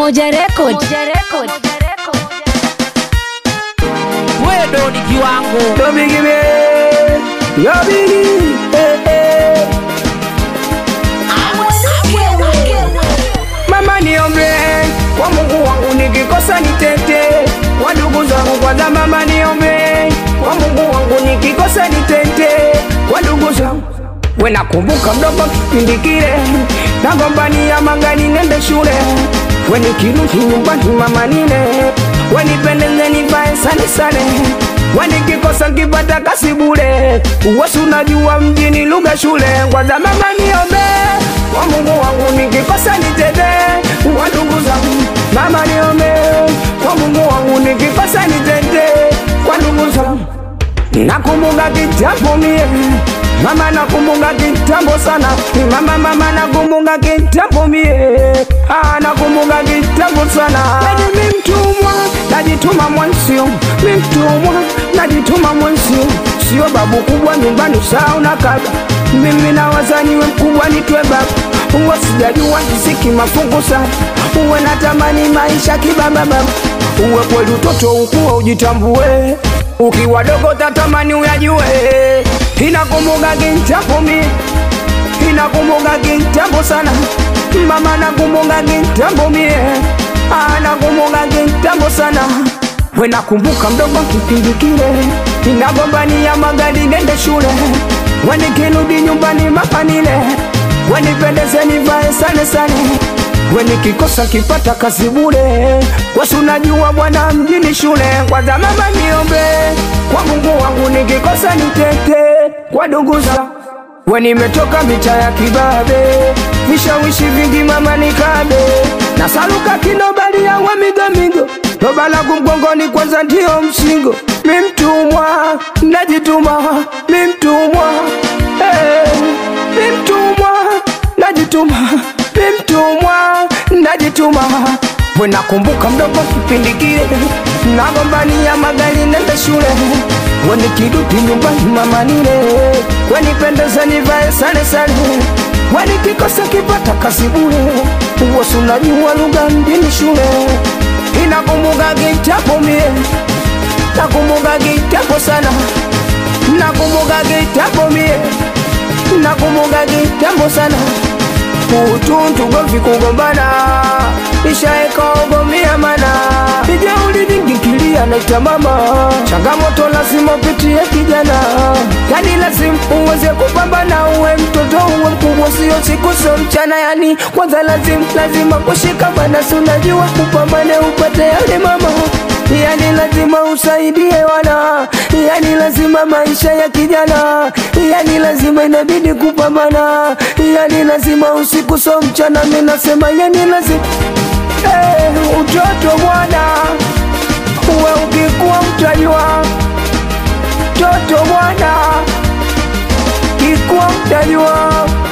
Umoja Record. wewe ndo ni kiwango Yo bigi me, yo bigi, eh, eh. Mama niombe kwa Mungu wangu nikikosa nitete, kwa ndugu zangu kwanza. Mama niombe kwa Mungu wangu nikikosa nitete, kwa ndugu zangu. We nakumbuka mdogo kipindi kile nagombania mangani nende shule, we nikirudi nyumbani mama nile, we nipendeze nivae sane sane, we nikikosa nkipata kasi bure, uwesi unajua mjini lugha shule. Kwanza mama niombe kwa Mungu wangu nikikosa nitete, kwa ndugu zangu. Mama niombe kwa Mungu wangu nikikosa nitete, kwa ndugu zangu. Nakumbuka kitambo mie Mama nakumbuka kitambo sana Mama mama nakumbuka kitambo mie ah, nakumbuka kitambo sana Yaani mi mtumwa najituma mwensio mi mtumwa najituma mwensio sio babu kubwa nyumbani saa una kaka mimi na wazaniwe mkubwa nitwe baba uwe sijajua kisiki mafungu sana uwe natamani maisha kibaba baba uwe kweli utoto ukuwa ujitambue ukiwa dogo tatamani uyajue inakumbuka kitambo mi inakumbuka kitambo sana mama nakumbuka kitambo mie Ah, nakumbuka kitambo sana we nakumbuka mdogo kipindi kile inagombania magari nende shule we nikirudi nyumbani mapanile we nipendeze nivae sane sane we nikikosa kipata kazi bure wasi unajua bwana mjini shule kwanza mama niombe kwa mungu wangu nikikosa nitete kwa ndugu za we nimetoka mita ya kibabe vishawishi vingi mama nikabe na saluka kinobali yawe migomigo loba langu mgongoni kwanza ndio msingo mi mtumwa najituma mi mtumwa hey, mi mtumwa najituma mi mtumwa najituma we nakumbuka mdogo kipindi kile nagombania magari nende shule we nikirudi nyumbani mama nile we nipendeze nivae sane sane we nikikosa kipata kazi bure uwosi unajua lugha mjini shule inakumbuka kichapo mie nakumbuka kichapo sana nakumbuka kichapo mie nakumbuka kichapo sana utuntu govi kugombana ishaeka ogomia mana ijeuli vingikilia naita mama changamoto lazima upitie kijana yani lazima uweze kupambana uwe mtoto uwe mkubwa sio siku sio mchana yani kwanza lazima lazima kushikamana si unajua upambane upate yale mama yani lazima usaidie wana yani lazima maisha ya kijana yani lazima inabidi kupambana yani lazima usiku so mchana mi nasema yani lazima hey, utoto bwana uwe ukikuwa mtajua toto bwana kikuwa mtajua